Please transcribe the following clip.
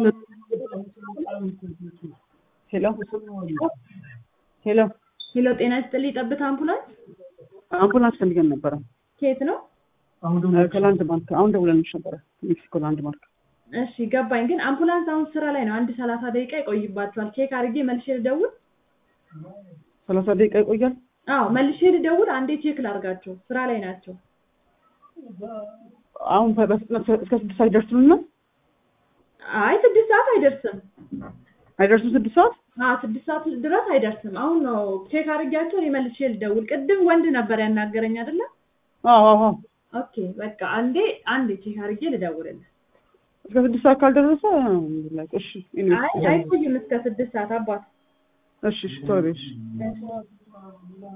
ሄሎ ሄሎ ሄሎ ጤና ይስጥልኝ ጠብታ አምቡላንስ አምቡላንስ ፈልገን ነበረ ከየት ነው? ከላንድ ማርክ አሁን ደውለንሽ ነበረ ሜክሲኮ ላንድ ማርክ እሺ ገባኝ። ግን አምቡላንስ አሁን ስራ ላይ ነው። አንድ ሰላሳ ደቂቃ ይቆይባቸዋል። ቼክ አድርጌ መልሼ ልደውል። ሰላሳ ደቂቃ ይቆያል አዎ መልሼ ልደውል። አንዴ ቼክ ላርጋቸው። ስራ ላይ ናቸው። አሁን በፍጥነት እስከ ስድስት ሰዓት ይደርሱልና አይ ስድስት ሰዓት አይደርስም። አይደርሱም ስድስት ሰዓት አዎ ስድስት ሰዓት ድረስ አይደርስም። አሁን ነው ቼክ አድርጌያቸው እኔ መልሼ ልደውል። ቅድም ወንድ ነበር ያናገረኝ አይደለ? አዎ አዎ ኦኬ በቃ አንዴ አንዴ ቼክ አድርጌ ልደውልልህ። እስከ ስድስት ሰዓት ካልደረሰ እሺ አይ አይቆይም እስከ ስድስት ሰዓት አባት እሺ እሺ ቶሎ በይ እሺ እሺ